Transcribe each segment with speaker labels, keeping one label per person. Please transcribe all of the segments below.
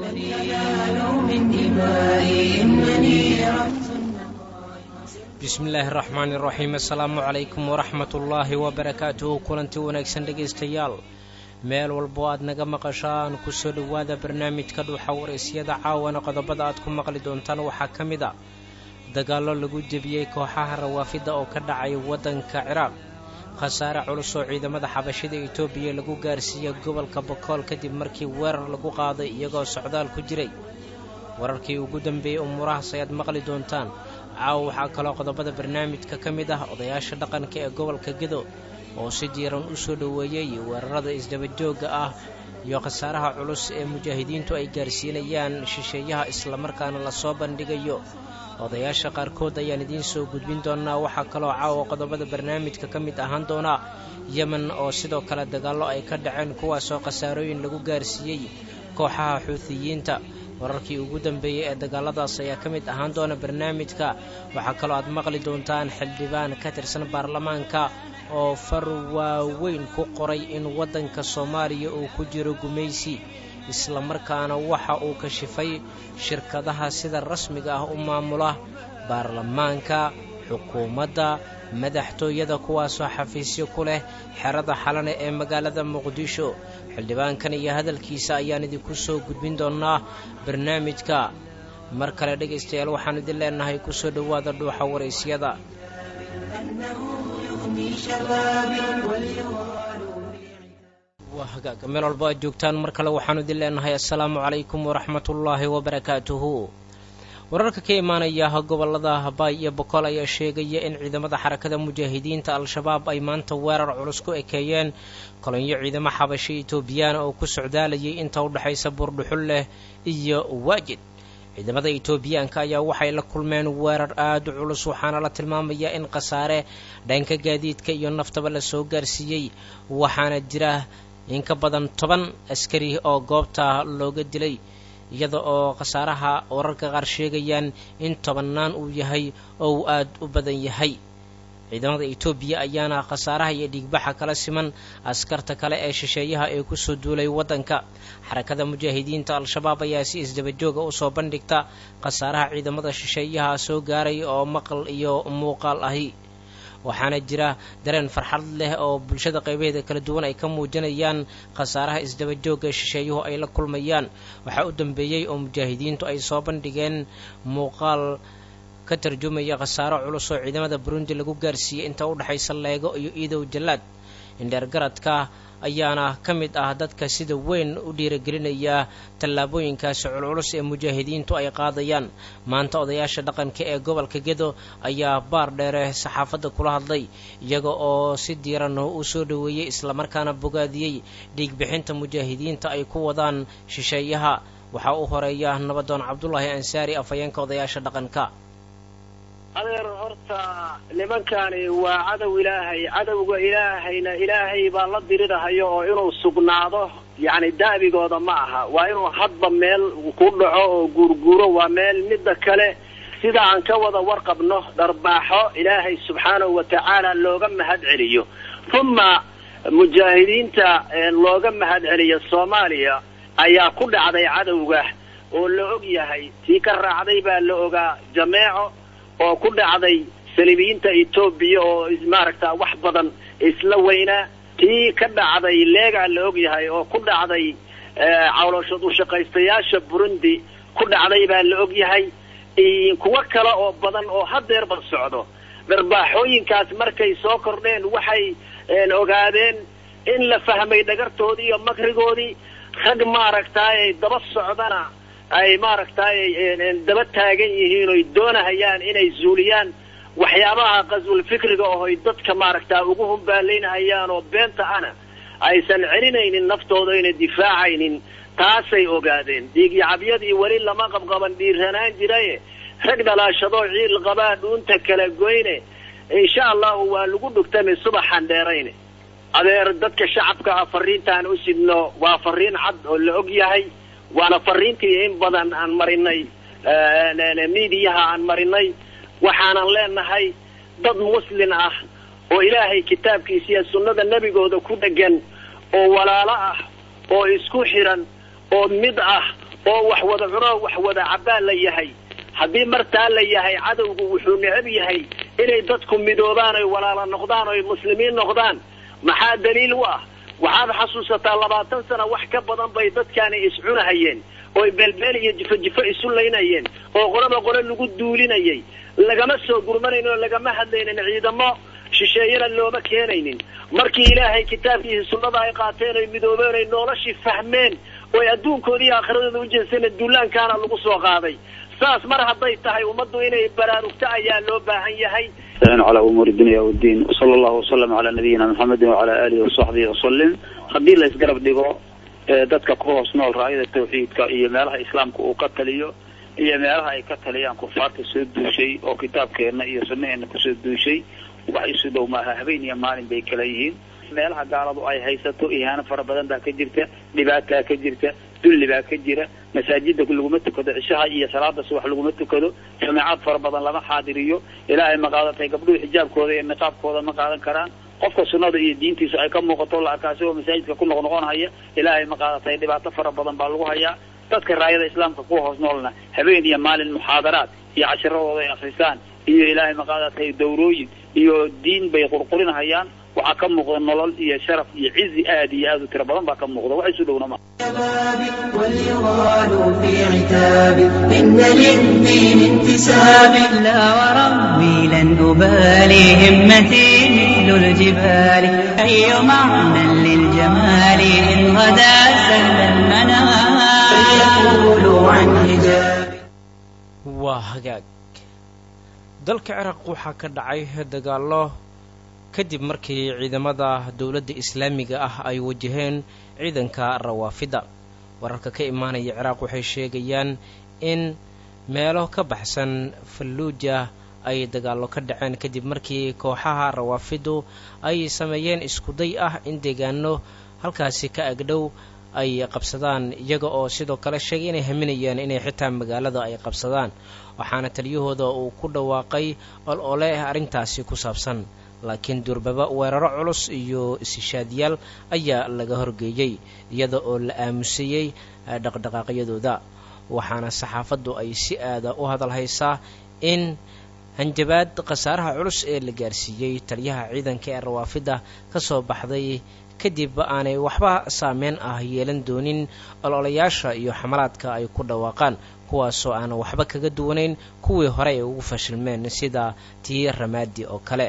Speaker 1: bismi illaahi araxmaani iraxiim assalaamu calaykum waraxmat ullaahi wabarakaatuhu kulanti wanaagsan dhegaystayaal meel walbo aad naga maqashaan kusoo dhowaada barnaamijka dhuuxa waraysyada caawana qodobada aad ku maqli doontaan waxaa ka mid a dagaallo lagu jebiyey kooxaha rawaafidda oo ka dhacay waddanka ciraaq khasaare culus oo ciidamada xabashida etoobiya lagu gaarsiiyey gobolka bokool kadib markii weerar lagu qaaday iyagoo socdaal ku jiray wararkii ugu dambeeyey umuurahaas ayaad maqli doontaan caawa waxaa kaloo qodobada barnaamijka ka mid ah odayaasha dhaqanka ee gobolka gedo oo si diiran u soo dhoweeyey weerarada isdabajoogga ah iyo khasaaraha culus ee mujaahidiintu ay gaarsiinayaan shisheeyaha islamarkaana lasoo bandhigayo odayaasha qaarkood ayaan idiin soo gudbin doonaa waxaa kaloo caawa qodobada barnaamijka ka mid ahaan doona yemen oo sidoo kale dagaallo ay ka dhaceen kuwaasoo khasaarooyin lagu gaarsiiyey kooxaha xuutiyiinta wararkii ugu dambeeyey ee dagaaladaas ayaa ka mid ahaan doona barnaamijka waxaa kaloo aad maqli doontaan xildhibaan ka tirsan baarlamaanka oo far waaweyn ku qoray in waddanka soomaaliya uu ku jiro gumaysi islamarkaana waxa uu kashifay shirkadaha sida rasmiga ah u maamula baarlamaanka xukuumadda madaxtooyada kuwaasoo xafiisyo ku leh xerada xalane ee magaalada muqdisho xildhibaankan iyo hadalkiisa ayaan idinku soo gudbin doonaa barnaamijka mar kale dhegaystayaal waxaan idin leenahay kusoo dhowaada dhuuxa waraysyada meel walbo aad joogtaan mar kale waxaanu idin leenahay assalaamu calaykum waraxmatullaahi wabarakaatuhu wararka ka imaanaya gobolada habaay iyo bokool ayaa sheegaya in ciidamada xarakada mujaahidiinta al-shabaab ay maanta weerar culus ku ekeeyeen kolonyo ciidamo xabasho etoobiyaana oo ku socdaalayay inta u dhexaysa buurdhuxul leh iyo waajid ciidamada etoobiyaanka ayaa waxay la kulmeen weerar aada u culus waxaana la tilmaamayaa in khasaare dhanka gaadiidka iyo naftaba lasoo gaarsiiyey waxaana jira in ka badan toban askari oo goobta looga dilay iyada oo khasaaraha wararka qaar sheegayaan in tobannaan uu yahay oo uu aada u badan yahay ciidamada etoobiya ayaana khasaaraha iyo dhiigbaxa kala siman askarta kale ee shisheeyaha ee kusoo duulay waddanka xarakada mujaahidiinta al-shabaab ayaa si isdabajooga usoo bandhigta khasaaraha ciidamada shisheeyaha soo gaaray oo maqal iyo muuqaal ahi waxaana jira dareen farxad leh oo bulshada qaybaheeda kala duwan ay ka muujinayaan khasaaraha isdabajoogga shisheeyuhu ay la kulmayaan waxaa u dambeeyey oo mujaahidiintu ay soo bandhigeen muuqaal ka tarjumaya khasaaro culus oo ciidamada burundi lagu gaarsiiyey inta u dhexaysa leego iyo iidow jallaad indheergaradka ayaana ka mid ah dadka sida weyn u dhiiragelinaya tallaabooyinkaasi culculus ee mujaahidiintu ay qaadayaan maanta odayaasha dhaqanka ee gobolka gedo ayaa baar dheere saxaafadda kula hadlay iyaga oo si diiran u soo dhoweeyey islamarkaana bogaadiyey dhiigbixinta mujaahidiinta ay ku wadaan shisheeyaha waxaa u horeeya nabadoon cabdulaahi ansaari afhayeenka odayaasha dhaqanka
Speaker 2: adeer horta nimankani waa cadow ilaahay cadowga ilaahayna ilaahay baa la dirirahayo oo inuu sugnaado yacni da'bigooda ma aha waa inuu hadba meel ku dhaco oo guurguuro waa meel midda kale sida aan ka wada warqabno dharbaaxo ilaahay subxaanahu wa tacaala looga mahad celiyo uma mujaahidiinta looga mahad celiyo soomaaliya ayaa ku dhacday cadowga oo la og yahay tii ka raacday baa la ogaa jameeco oo ku dhacday saliibiyiinta etoobiya oo maaragta wax badan isla weynaa tii ka dhacday leegaa la og yahay oo ku dhacday cawlashood ushaqaystayaasha burundi ku dhacday baa la og yahay kuwo kale oo badan oo hadeerba socdo dharbaaxooyinkaas markay soo kordheen waxay ogaadeen in la fahmay dhagartoodii iyo makrigoodii rag maaragtaay daba socdana ay maaragtay daba taagan yihiin oy doonahayaan inay zuuliyaan waxyaabaha qaswul fikriga ohoy dadka maaragtaa ugu humbaalaynahayaan oo beenta ana aysan celinaynin naftooda ayna difaacaynin taasay ogaadeen dhiigyacabyadii weli lama qabqaban dhiiranaan jiraye rag dhalaashadoo ciil qabaa dhuunta kala goyne insha allahu waa lagu dhugtami subaxan dheerayne adeer dadka shacabka ah fariintaan u sidno waa fariin cad oo la og yahay waana fariintii in badan aan marinay miidiyaha aan marinay waxaanan leenahay dad muslin ah oo ilaahay kitaabkiisa iyo sunnada nebigooda ku dhegan oo walaalo ah oo isku xiran oo mid ah oo wax wada cunoo wax wada cabbaa la yahay haddii martaa la yahay cadowgu wuxuu necab yahay inay dadku midoobaan oy walaala noqdaan oy muslimiin noqdaan maxaa daliil u ah waxaad xasuusataa labaatan sana wax ka badan bay dadkaani iscunahayeen oy beelbeel iyo jifo jifo isu laynayeen oo qolaba qole lagu duulinayay lagama soo gurmanaynin oo lagama hadlaynin ciidamo shisheeyana looma keenaynin markii ilaahay kitaabkiisa sunnada ay qaateen oy midoobeen oy noloshii fahmeen oy adduunkooda iyo aakhiradooda ujeesteen duulaankaana lagu soo qaaday saas mar hadday tahay ummaddu inay baraarugto ayaa loo baahan yahay
Speaker 3: calى umuuri dunya wdiin wsala allahu wasalam calaa nabiyina maxamedi wacala alihi wasaxbihi wasalim haddii la isgarab dhigo dadka ku hoos nool raayada tawxiidka iyo meelaha islaamka uu ka taliyo iyo meelaha ay ka taliyaan kufaarta soo duushay oo kitaabkeena iyo sunnaheena kusoo duushay wax isu dhow maaha habeen iyo maalin bay kala yihiin meelaha gaaladu ay haysato ihaano fara badan baa ka jirta dhibaataa ka jirta dulli baa ka jira masaajida laguma tukado cishaha iyo salaada subax laguma tukado jamaacad fara badan lama xaadiriyo ilaahay ma qaadatay gabdhuhu xijaabkooda iyo niqaabkooda ma qaadan karaan qofka sunnada iyo diintiisa ay ka muuqato la arkaa isagoo masaajidka ku noqnoqon haya ilaahay ma qaadatay dhibaato fara badan baa lagu hayaa dadka raayada islaamka kuwa hoos noolna habeen iyo maalin muxaadaraad iyo cashiradooda ay akrisaan iyo ilaahay ma qaadatay dawrooyin iyo diin bay qurqurinahayaan waxaa ka muuqda nolol iyo sharaf iyo cizi aad iyo aad u tiro badan baa ka muuqda wax isu dhowna ma
Speaker 4: واليغال في عتاب إن للدين انتساب لا وربي لن أبالي همتي مثل الجبال أي معنى للجمال إن غدا سهل المنام فيقول عن حجاب
Speaker 1: waa hagaag dalka ciraaq waxaa ka dhacay dagaallo kadib markii ciidamada dowladda islaamiga ah ay wajaheen ciidanka rawaafida wararka ka imaanaya ciraaq waxay sheegayaan in meelo ka baxsan falluuja ay dagaallo ka dhaceen kadib markii kooxaha rawaafidu ay sameeyeen iskuday ah in deegaano halkaasi ka agdhow ay qabsadaan iyaga oo sidoo kale sheegay inay haminayaan inay xitaa magaalada ay qabsadaan waxaana taliyahooda uu ku dhawaaqay ol ole arrintaasi ku saabsan laakiin durbaba weeraro culus iyo isishaadyaal ayaa laga horgeeyey iyada oo la aamusayey dhaqdhaqaaqyadooda waxaana saxaafaddu ay si aada u hadal haysaa in hanjabaad khasaaraha culus ee la gaarsiiyey taliyaha ciidanka ee rawaafida ka soo baxday kadib aanay waxba saameyn ah yeelan doonin ololayaasha iyo xamalaadka ay ku dhawaaqaan kuwaasoo aanan waxba kaga duwanayn kuwii hore ay ugu fashilmeen sida tii ramaadi oo kale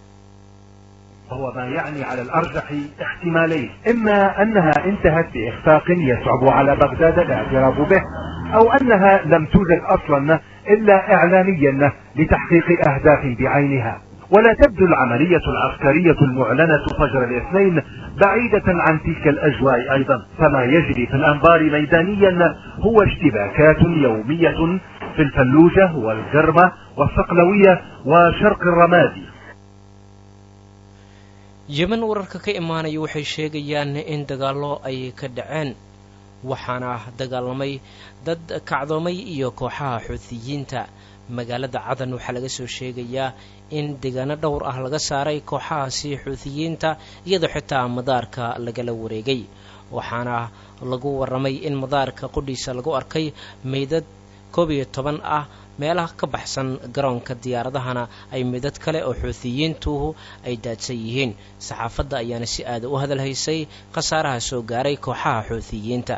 Speaker 5: وهو ما يعني على الأرجح احتمالين إما أنها انتهت بإخفاق يصعب على بغداد الاعتراف به أو أنها لم توجد أصلا إلا إعلاميا لتحقيق أهداف بعينها ولا تبدو العملية العسكرية المعلنة فجر الاثنين بعيدة عن تلك الأجواء أيضا فما يجري في الأنبار ميدانيا هو اشتباكات يومية في الفلوجة والجرمة والصقلوية وشرق الرمادي
Speaker 1: yeman wararka ka imaanaya waxay sheegayaan in dagaallo ay ka dhaceen waxaana dagaalamay dad kacdoomay iyo kooxaha xuutiyiinta magaalada cadan waxaa laga soo sheegayaa in deegaano dhowr ah laga saaray kooxahaasi xuutiyiinta iyadoo xitaa madaarka lagala wareegay waxaana lagu warramay in madaarka qudhiisa lagu arkay meydad koob iyo toban ah meelaha ka baxsan garoonka diyaaradahana ay midad kale oo xuutiyiintuhu ay daadsan yihiin saxaafadda ayaana si aada u hadal haysay khasaaraha soo gaaray kooxaha xuutiyiinta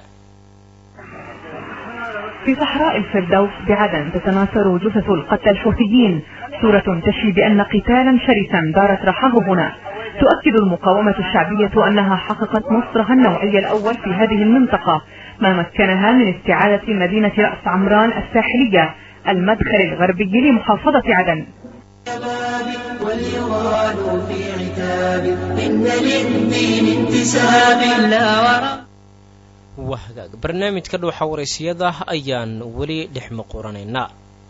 Speaker 6: في صحراء الفردوس بعدن تتناثر جثث القتلى الحوثيين صورة تشفي بأن قتالا شرسا دارت رحاه هنا تؤكد المقاومة الشعبية أنها حققت نصرها النوعي الأول في هذه المنطقة ما مكنها من استعادة مدينة رأس عمران الساحلية المدخل الغربي لمحافظة عدن
Speaker 4: واليغال في عتاب إن للدين انتساب لا ورب
Speaker 1: waa hagaag barnaamijka dhuuxa waraysiyada ayaan weli dhex muquranaynaa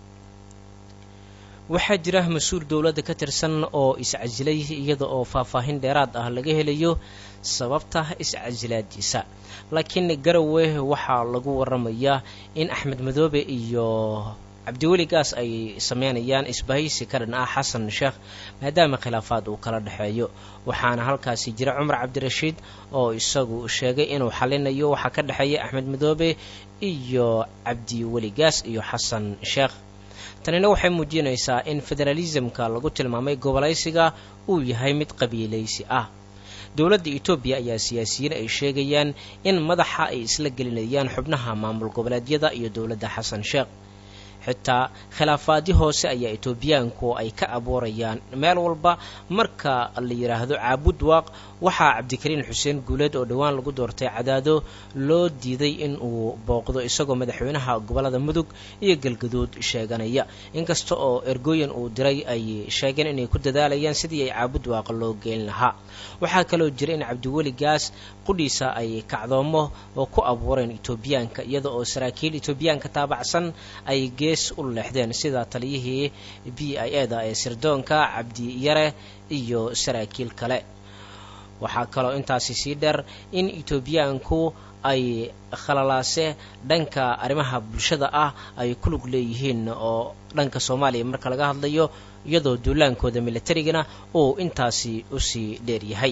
Speaker 1: waxaa jira mas-uul dowladda ka tirsan oo iscasilay iyada oo faahfaahin dheeraad ah laga helayo sababta iscasilaadiisa laakiin garowe waxaa lagu waramayaa in axmed madoobe iyo cabdiweligaas ay sameynayaan isbahaysi ka dhan ah xasan sheekh maadaama khilaafaad uu kala dhexeeyo waxaana halkaasi jira cumar cabdirashiid oo isagu sheegay inuu xalinayo waxaa ka dhexeeya axmed madoobe iyo cabdiweligaas iyo xasan sheekh tanina waxay muujinaysaa in federalismka lagu tilmaamay gobolaysiga uu yahay mid qabiilaysi ah dowladda etoobiya ayaa siyaasiyiin ay sheegayaan in madaxa ay isla gelinayaan xubnaha maamul goboleedyada iyo dowladda xasan sheekh xitaa khilaafaadyo hoose ayaa etoobiyaanku ay ka abuurayaan meel walba marka la yidhaahdo caabud waaq waxaa cabdikariin xuseen guuleed oo dhowaan lagu doortay cadaado loo diiday in uu booqdo isagoo madaxweynaha gobolada mudug iyo galgaduud sheeganaya inkasta oo ergooyin uu diray ay sheegeen inay ku dadaalayaan sidii ay caabud waaq loo geyn lahaa waxaa kaloo jira in cabdiweligaas qudhiisa ay kacdoomo oo ku abuureen etoobiyaanka iyada oo saraakiil etoobiyaanka taabacsan ay gees u leexdeen sida taliyihii b i e da ee sirdoonka cabdi yare iyo saraakiil kale waxaa kaloo intaasi sii dheer in etoobiyaanku ay khalalaase dhanka arrimaha bulshada ah ay ku lug leeyihiin oo dhanka soomaaliya marka laga hadlayo iyadoo duulaankooda militarigana uu intaasi usii dheer yahay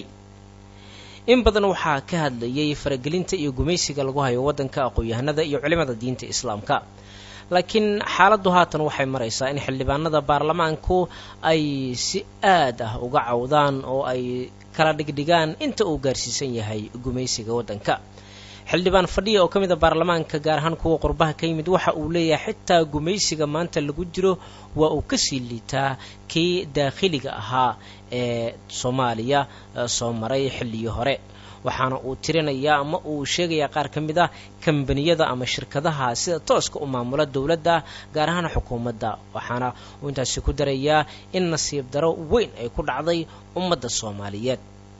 Speaker 1: in badan waxaa ka hadlayay faragelinta iyo gumaysiga lagu hayo waddanka aqoon-yahanada iyo culimada diinta islaamka laakiin xaaladdu haatan waxay maraysaa in xildhibaanada baarlamaanku ay si aad ah uga cawdaan oo ay kala dhigdhigaan inta uu gaarsiisan yahay gumaysiga waddanka xildhibaan fadhiya oo ka mid a baarlamaanka gaar ahaan kuwa qurbaha ka yimid waxa uu leeyahay xitaa gumaysiga maanta lagu jiro waa uu kasii liitaa kii daakhiliga ahaa ee soomaaliya soo maray xilligii hore waxaana uu tirinayaa ama uu sheegayaa qaar ka mid ah kambaniyada ama shirkadaha sida tooska u maamula dowladda gaar ahaan xukuumadda waxaana uu intaasi ku darayaa in nasiib daro weyn ay ku dhacday ummadda soomaaliyeed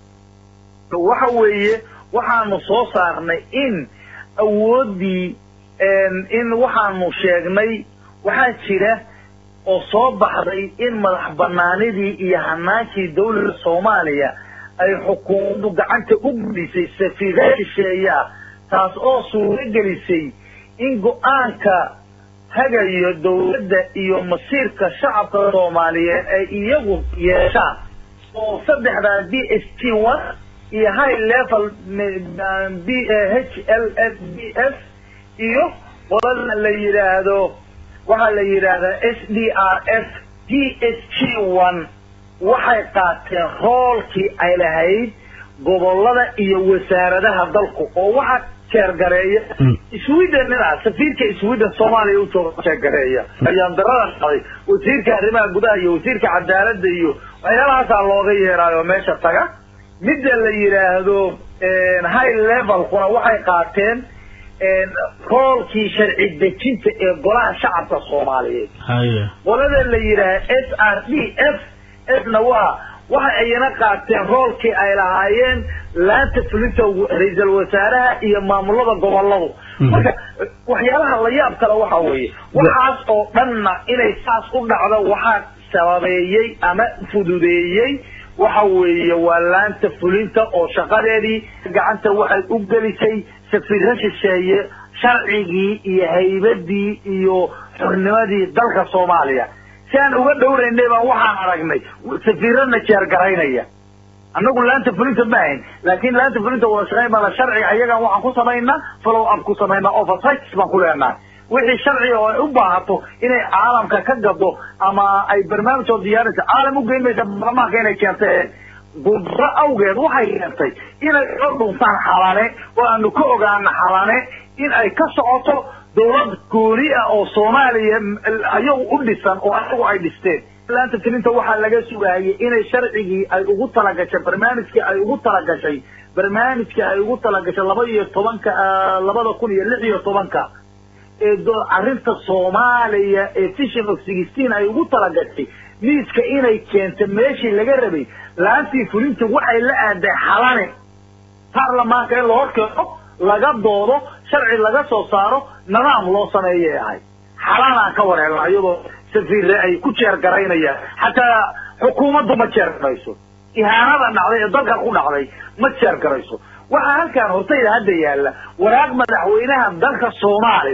Speaker 7: waxa weeye waxaanu soo saarnay in awooddii in waxaanu sheegnay waxaa jira oo soo baxday in madax banaanidii iyo hanaankii dawladda soomaaliya ay xukuumaddu gacanta u gudisay safiira shisheeyaa taas oo suuro gelisay in go-aanka hagayo dawladda iyo masiirka shacabka soomaaliyeed ay iyagu yeeshaan oo saddexdaa b s t one iyo high level b h l f b s iyo qolada la yidhaahdo waxaa la yidhaahdaa s d r f d s g one waxay qaateen roolkii ay lahayd gobolada iyo wasaaradaha dalku oo waxaa jeergareeya sweden nina safiirka sweden soomaaliya u jooga jeergareeya ayaan darada qaday wasiirka arrimaha gudaha iyo wasiirka cadaaladda iyo waxyaalahaasaa looga yeeraayo meesha taga midda la yidhaahdo high levelkuna waxay qaateen roolkii sharci dejinta ee golaha shacabka soomaaliyeed qolada la yidhaahdo s r d f fna waa waxa ayna qaateen roolkii ay lahaayeen laanta fulinta ra-iisal wasaaraha iyo maamulada goboladu marka waxyaalaha la yaab kale waxa weeye waxaas oo dhanna inay saas u dhacdo waxaa sababeeyey ama fududeeyey waxa weeye waa laanta fulinta oo shaqadeedii gacanta waxay u gelisay safiirra shisheeye sharcigii iyo haybadii iyo xornimadii dalka soomaaliya si aan uga dhowraynay baan waxaan aragnay safiirana jeergaraynaya annagu laanta fulinta ma ahayn laakin laanta fulinta wada shaqayn baa la sharciga ayagan waxaan ku samaynaa follow up ku samaynaa oversights baan ku leenahay wixii sharciga oo ay u baahato inay caalamka ka gado ama ay barnaamij oo diyaarisa caalam ugeyn maysa baarlamaanka inay keentay gudro awgeed waxay keentay inay o dhuntaan xalane oo aanu ka ogaana xalane in ay ka socoto dawlad gooni ah oo soomaaliya ayagu u dhisan oo ayagu ay dhisteen laanta filinta waxaa laga sugayay inay sharcigii ay ugu talagashay barnaamijkii ay ugu talagashay barnaamijkii ay ugu talagashay laba iyo tobanka labada kun iyo lix iyo tobanka ee arrinta soomaaliya ee vision of sixteen ay ugu talagashay miiska inay keento meeshii laga rabay laantii fulinta waxay la aaday xalane baarlamaanka in la horkeeno laga doodo sharci laga soo saaro nidaam loo sameeyay ahay xalanaan ka wareerna iyadoo safiirre ay ku jeergaraynayaan xataa xukuumaddu ma jeergarayso ihaanada dhacday ee dalka ku dhacday ma jeergarayso waxaa halkaan hortayda hadda yaalla waraaq madaxweynaha dalka soomaaliya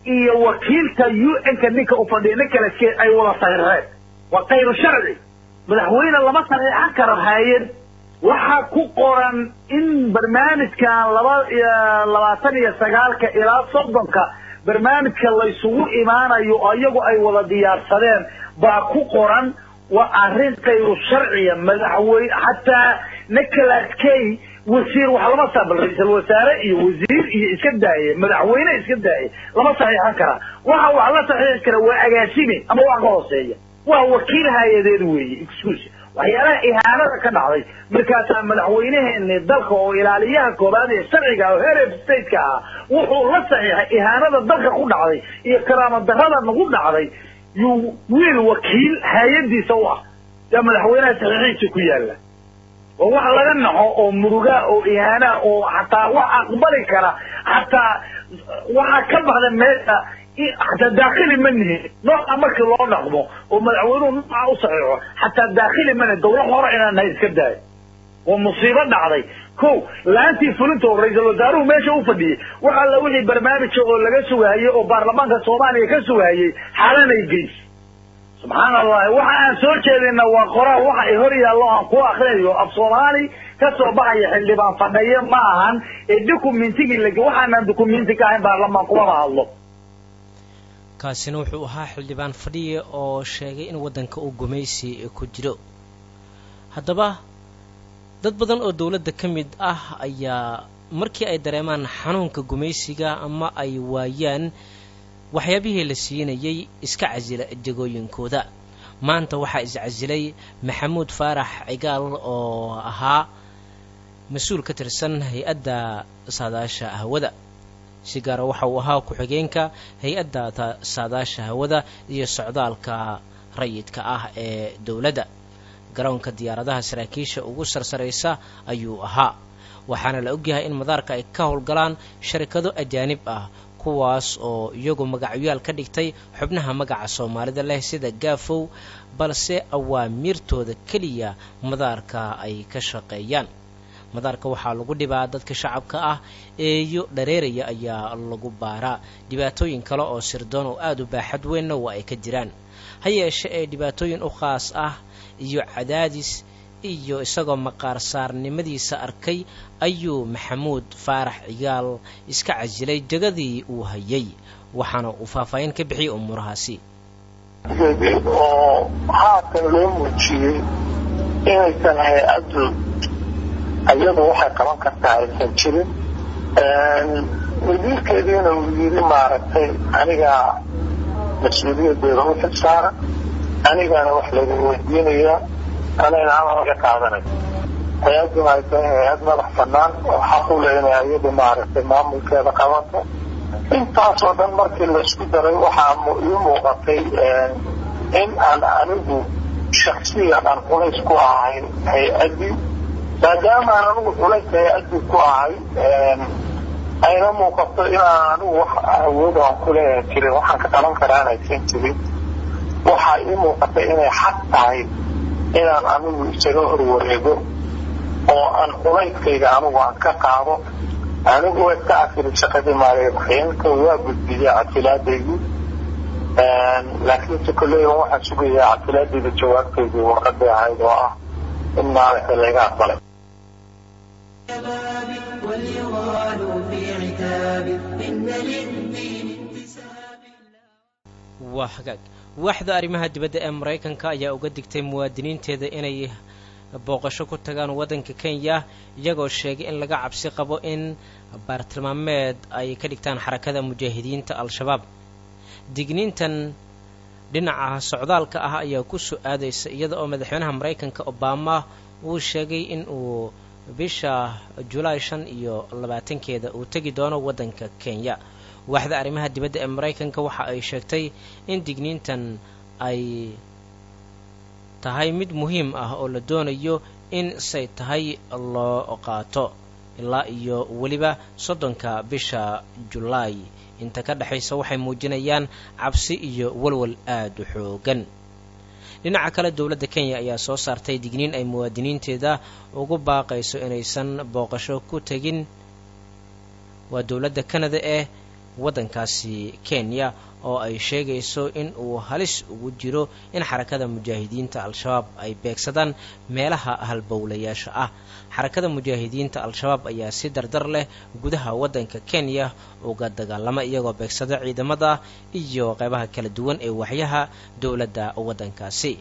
Speaker 7: iyo wakiilka u n-ka ninka u fadhiya nin kale ke ay wada saxiixeen waa kayru sharci madaxweyne lama saxiixan karo haayad waxaa ku qoran in barnaamijkan laba labaatan iyo sagaalka ilaa soddonka barnaamijka laysugu imaanayo oo iyagu ay wada diyaarsadeen baa ku qoran waa arrin kayru sharciya madaxweyne xataa nicolas kay wasiir wax lama saa bal ra-iisal wasaare iyo wasiir iyo iska daaye madaxweyne iska daaye lama saxiixan karaa waxa wax la saxiixi kara waa agaasime ama wax ka hooseeya waa wakiil hay-adeed weeye excuse waxyaalaha ihaanada ka dhacday markaasaa madaxweyneheeni dalka oo ilaaliyaha koobaad ee sharciga oo heer stateka ah wuxuu la saxiixay ihaanada dalka ku dhacday iyo karaama darada nagu dhacday yuu wiil wakiil hay-adiisa u ah yaa madaxweynaha saxiixiisa ku yaala waa wax laga naxo oo murugaa oo ihaanaa oo xataa wax aqbali kara xataa waxaa ka baxda meesha xataa daakhili ma nihin nooca markii loo dhaqmo oo madaxweynuhu nooca u saxiixo xataa daakhili ma nihin dawlad hore inaan nahay iska daayo waa musiibo dhacday ko laantii fulinta oo ra-iisal wasaaruhu meesha u fadhiyey wax alla wixii barnaamija oo laga sugahayey oo baarlamaanka soomaaliya ka sugahayey xaalanay geys subxaan allahi waxa aan soo jeedina waa qoraal waxa ay hor yaallo aan ku akrinayo af soomaali ka soo baxaya xildhibaan fadhaye ma ahan ee documentigii la waxaanaan documenti ka ahayn baarlamaan kumama hadlo
Speaker 1: kaasina wuxuu ahaa xildhibaan fadhiye oo sheegay in waddanka uu gumaysi ku jiro haddaba dad badan oo dowladda ka mid ah ayaa markii ay dareemaan xanuunka gumaysiga ama ay waayaan waxyaabihii la siinayay iska casila jegooyinkooda maanta waxaa iscasilay maxamuud faarax cigaal oo ahaa mas-uul ka tirsan hay-adda saadaasha hawada si gaara waxa uu ahaa ku-xigeenka hay-adda saadaasha hawada iyo socdaalka rayidka ah ee dowladda garoonka diyaaradaha saraakiisha ugu sarsaraysa ayuu ahaa waxaana la ogyahay in madaarka ay ka howlgalaan sharikado ajaanib ah kuwaas oo iyagu magacyaal ka dhigtay xubnaha magaca soomaalida leh sida gaafow balse awaamiirtooda keliya madaarka ay ka shaqeeyaan madaarka waxaa lagu dhibaa dadka shacabka ah eeyo dhareeraya ayaa lagu baaraa dhibaatooyin kale oo sirdoon oo aada u baaxad weynna waa ay ka jiraan ha yeeshe ee dhibaatooyin u khaas ah iyo cadaadis iyo isagoo maqaar saarnimadiisa arkay ayuu maxamuud faarax cigaal iska casilay jegadii uu hayay waxaana uu faahfaahin ka bixiyey umuurahaasi
Speaker 8: oo haatan loo muujiyey inaysan hay-addu iyadu waxay qaban kartaa aysan jirin wasiirkeediina uu yidhi maaragtay anigaa mas-uuliyadeeda u xilsaaran anigana wax laga weydiinayaa anayna amar laga qaadanay hay-adduna ay tahay hay-ad madax banaan oo xaq u leh inay iyadu maaragtay maamulkeeda qabato intaasoo dhan markii laisku daray waxaa ii muuqatay in aan anigu shaksiyan aan culays ku ahay hay-addii maadaama aan anigu culays hay-addii ku ahay ayna muuqato inaan anigu wax awood aan ku leeyahay jirin waxaan ka qaban karaa inaysan jirin waxaa ii muuqatay inay xaq tahay inaan anigu isaga horwareego oo aan culayskayga anigu aan ka qaado anigu way ka casilay shaqadii maaliyaxyeenka waa gudbiyey casilaadaydii laakiinse kolley waxaan sugayaa casilaadayda jawaabtaydii warqaday ahayd oo ah in maaragta layga aqbalay
Speaker 4: واليغال في عتاب إن للدين انتساب
Speaker 1: waa hagaag waaxda arrimaha dibadda ee maraykanka ayaa uga digtay muwaadiniinteeda inay booqasho ku tagaan waddanka kenya iyagoo sheegay in laga cabsi qabo in baartilmaameed ay ka dhigtaan xarakada mujaahidiinta al-shabaab digniintan dhinaca socdaalka ah ayaa ku soo aadaysa iyada oo madaxweynaha maraykanka obama uu sheegay in uu bisha julaay shan iyo labaatankeeda uu tegi doono waddanka kenya waaxda arrimaha dibadda ee maraykanka waxa ay sheegtay in digniintan ay tahay mid muhiim ah oo la doonayo in say tahay loo qaato ilaa iyo weliba soddonka bisha julaay inta ka dhexaysa waxay muujinayaan cabsi iyo walwal aada u xoogan dhinaca kale dowladda kenya ayaa soo saartay digniin ay muwaadiniinteeda ugu baaqayso inaysan booqasho ku tegin waa dowladda canada eh waddankaasi kenya oo ay sheegayso in uu halis ugu jiro in xarakada mujaahidiinta al-shabaab ay beegsadaan meelaha halbowlayaasha ah xarakada mujaahidiinta al-shabaab ayaa si dardar leh gudaha waddanka kenya uga dagaalama iyagoo beegsada ciidamada iyo qeybaha kala duwan ee waxyaha dowladda waddankaasi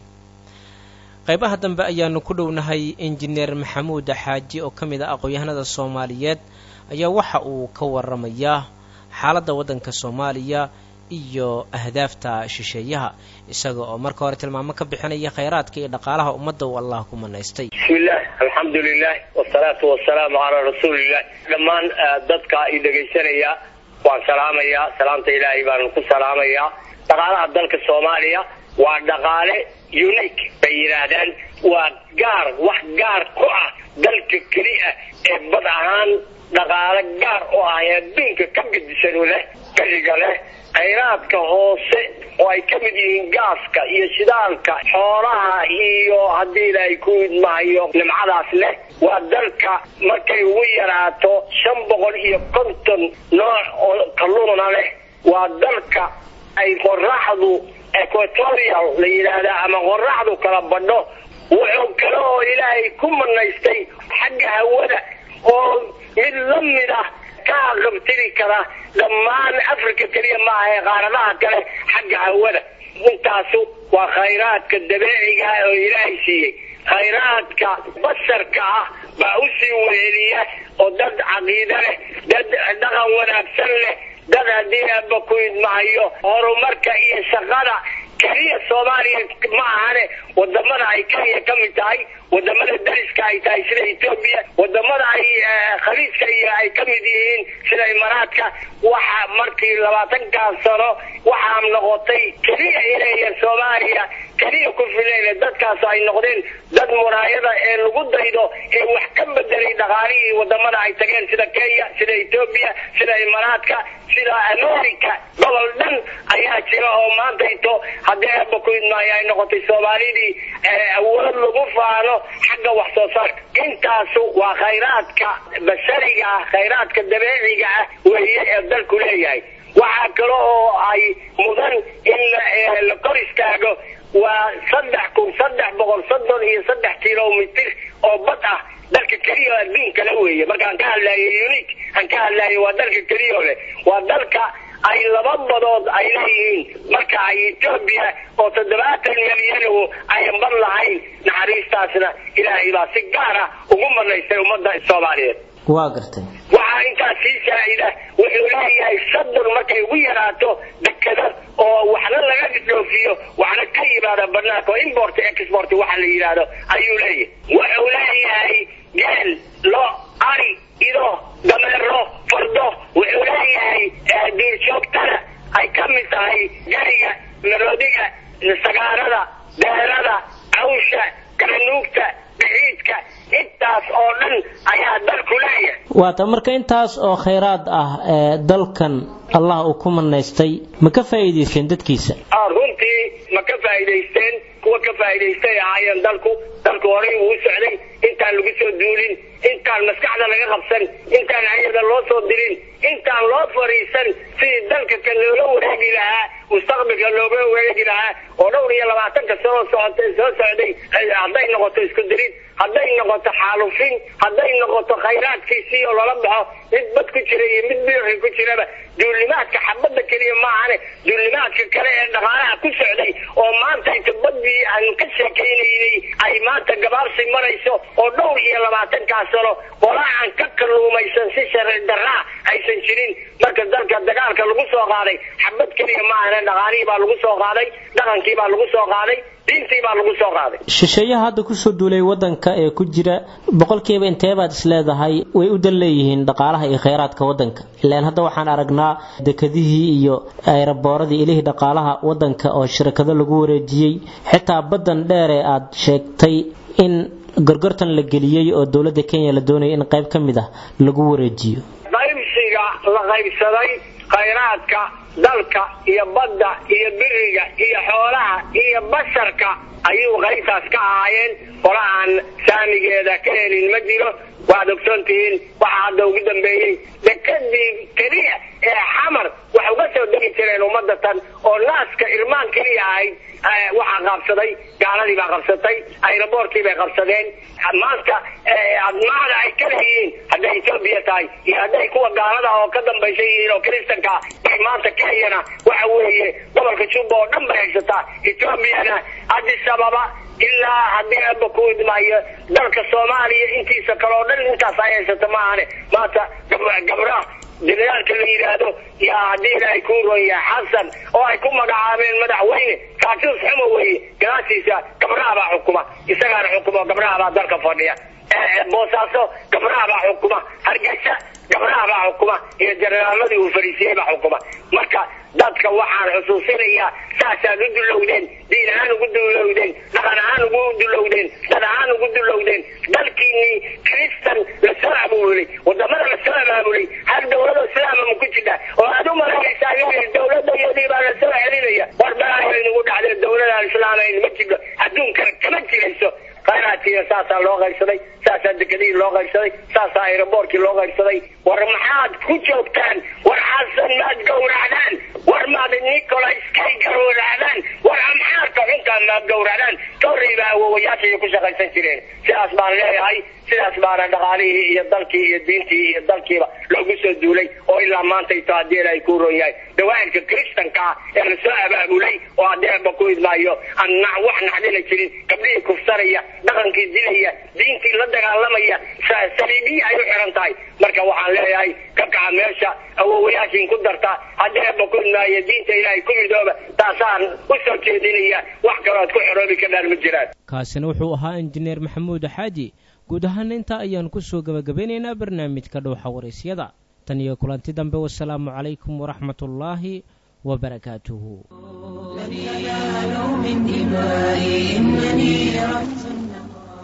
Speaker 1: qaybaha dambe ayaanu ku dhownahay injineer maxamuud xaaji oo ka mid ah aqoon-yahanada soomaaliyeed ayaa waxa uu ka waramayaa xaaladda waddanka soomaaliya iyo ahdaafta shisheeyaha isaga oo marka hore tilmaamo ka bixinaya khayraadka iyo dhaqaalaha ummadda uu allah ku manaystay
Speaker 9: bismillaah alxamdu lilah wasalaatu wasalaamu calaa rasuulilah dhammaan dadka i dhegaysanaya waan salaamayaa salaamta ilaahay baan ku salaamayaa dhaqaalaha dalka soomaaliya waa dhaqaale unique bay yidhaahdaan waa gaar wax gaar ku ah dalka keli ah ee bad ahaan dhaqaale gaar u ah ee adduunka ka gedisan leh beriga leh khayraadka hoose oo ay ka mid yihiin gaaska iyo shidaalka xoolaha iyo haddii ilaahay ku idmahayo nimcadaas leh waa dalka markay ugu yaraato shan boqol iyo konton nooc oo kalluuna leh waa dalka ay qoraxdu equatorial la yidhaahdaa ama qoraxdu kala badho wuxuu kale oo ilaahay ku manaystay xagga hawada oo mid la mid ah ka aqabtiri kara dhammaan africa keliya maaha ee qaaradaha kale xagga hawada intaasu waa khayraadka dabeeciga ah oo ilaahay siiyey khayraadka basarka ah baa usii weheliya oo dad caqiide leh dad dhaqan wanaagsan leh dad haddii aaba ku idmahayo horumarka iyo shaqada keliya soomaaliya ma ahane wadamada ay kenya ka mid tahay wadamada dariska ay tahay sida etoobiya wadamada ay khaliijka iyo ay ka mid yihiin sida imaaraadka waxa markii labaatankaas sano waxaa noqotay keliya inay soomaaliya keliya ku filayna dadkaas ay noqdeen dad muraayada ee lagu daydo ee wax ka bedelay dhaqaalihii wadamada ay tageen sida kenya sida etoobiya sida imaaraadka sida america gobol dhan ayaa jira oo maantayto haddii aba ku idmaayo ay noqotay soomaalidii awood lagu faano xagga wax soo saarka intaasu waa khayraadka bashariga ah khayraadka dabeeciga ah weeye ee dalku leeyahay waxaa kale oo ay mudan in la kor istaago waa saddex kun saddex boqol soddon iyo saddex kilomitr oo bad ah dalka keliya adduunkale weeye markaan ka hadlaayo unique aan ka hadlaayo waa dalka keliya leh waa dalka ay laba badood ay leeyihiin marka ay etoobiya oo toddobaatan milyan ayan bad lahayn naxariistaasna ilaahay baa si gaara ugu manaystay ummadda soomaaliyeed
Speaker 1: waa gartay
Speaker 9: waxaa intaas sii saa'ida wuxuu leeyahay sadon markay ugu yaraato dekada oo waxna laga dhoofiyo waxna ka yimaada banaanka oo import export waxa la yidhaahdo ayuu leeyahay wuxuu leeyahay geel lo ari ido dameero fardo wuxuu leeyahay duurjoogtada ay ka mid tahay gariga maroodiga sagaarada deerada cawsha garanuugta bixiidka intaas oo dhan ayaa dalku leeyahay
Speaker 1: waata marka intaas oo khayraad ah ee dalkan allah uu ku manaystay ma ka faa'iidaysteen dadkiisa
Speaker 9: runtii ma ka faa'iidaysteen kuwa ka faa'iidaystay ahaayeen dalku dalku horay uu socday intaan lagu soo duulin intaan maskaxda laga qabsan intaan ayada loo soo dirin intaan loo fariisan sidii dalka ka loola wareegi lahaa mustaqbalka looga wareegi lahaa oo dhowr iyo labaatanka sanoo socotay soo socday hadday noqoto isku dirid hadday noqoto xaalufin hadday noqoto khayraadkiisii oo lala baxo mid bad ku jira iyo mid biixi ku jiraba duulimaadka xabadda keliya maahane duulimaadka kale ee dhaqaalaha ku socday oo maanta inta badii aan ka sheekaynaynay ay maanta gabaabsi marayso oo dhowr iyo labaatankaas sano qolaa aan ka kalluumaysan si sharci daraa aysan jirin marka dalka dagaalka lagu soo qaaday xabad keliya maahane dhaqaalihii baa lagu soo qaaday dhaqankii baa lagu soo qaaday diintii baa lagu soo qaaday
Speaker 1: shisheeyaha hadda kusoo duulay wadanka ee ku jira boqolkiiba intee baad isleedahay way u dan leeyihiin dhaqaalaha iyo khayraadka wadanka ilaan hadda waxaan aragnaa dekadihii iyo ayrabooradii ilihii dhaqaalaha wadanka oo shirkado lagu wareejiyey xitaa baddan dheer ee aad sheegtay in gorgortan la geliyey oo dowladda kenya la doonaya in qayb ka mid ah lagu wareejiyo
Speaker 9: qaybsiga la qaybsaday khayraadka dalka iyo badda iyo biriga iyo xoolaha iyo basharka ayuu qaybtaas ka ahaayeen qola aan saamigeeda ka helin ma jiro waad ogsoon tihiin waxaa hadda ugu dambeeyey dekadii keliya ee xamar wax uga soo degi jireen ummadda tan oo naaska irmaan keliya ahayd waxaa qabsaday gaaladii baa qabsatay ayraboorkii bay qabsadeen maanta admaada ay ka leeyihiin hadday etoobiya tahay iyo hadday kuwa gaalada oo ka dambaysa yihiin oo kristanka bay maanta kenyana waxa weeye gobolka juba oo dhan bay haysataa etoobiyana addis ababa ilaa haddii aba ku idmaayo dalka soomaaliya intiisa kale oo dhan intaas ay haysata maahane maanta gabdhaha jenaraalka la yidhaahdo yaa haddii ilaahay kuu ron yahay xasan oo ay ku magacaabeen madaxweyne kaatuus xumo weeye gadaashiisa gabdhaha baa xukuma isagaana xukuma gabdhaha baa dalka fadhiya boosaaso gabdhaha baa xukuma hargeysa gabdhaha baa xukuma iyo jenaraaladii uu fariisiyey baa xukuma marka dadka waxaan xusuusinayaa saasaad u dulowdeen diin ahaan ugu dulowdeen dhaqan ahaan ugu dulowdeen dad ahaan ugu dulowdeen dalkiinii kristan lasoo abuulay wadamada lasoo abaabulay hal dawlado islaama ma ku jidha oo aad u malaynaysaa dawladda iyadii baa lasoo celinaya war balaayo inugu dhacdeen dawladaan islaamayn ma jidho adduunkana kama jirayso khayraadkiina saasaa loo qaybsaday saasaa dekadihii loo qaybsaday saasaa aeroboortkii loo qaybsaday war maxaad ku joogtaan war xasan maad gowracdaan war maad nicolas kay gowracdaan war amxaarka xunkaan maad gowracdaan torrey baa awowayaashaiyo ku shaqaysan jireen sidaas baan leeyahay sidaas baana dhaqaalihii iyo dalkii iyo diintii iyo dalkiiba loogu soo duulay oo ilaa maanta ito haddii ilaahay kuu ron yahay dawaa'irka kristanka ah ee lasoo abaabulay oo haddii aba ku idmaayo aan wax naxdina jirin gabdhihii kufsanaya dhaqankii dilaya diintii la dagaalamaya saliibiya ay u xiran tahay marka waxaan leeyahay ka kaca meesha awowayaashiin ku darta haddii aba ku idmaayo diinta ilaahay ku midooba taasaan u soo jeedinaya wax kaloo ad ku xoroobi kadhaan ma jiraan
Speaker 1: kaasina wuxuu ahaa injineer maxamuud xaaji guud ahaana intaa ayaan ku soo gebagabeynaynaa barnaamijka dhowxa waraysyada tan iyo kulanti dambe wasalaamu calaykum waraxmat ullaahi وبركاته
Speaker 4: لن ينالوا من دمائي إنني رسول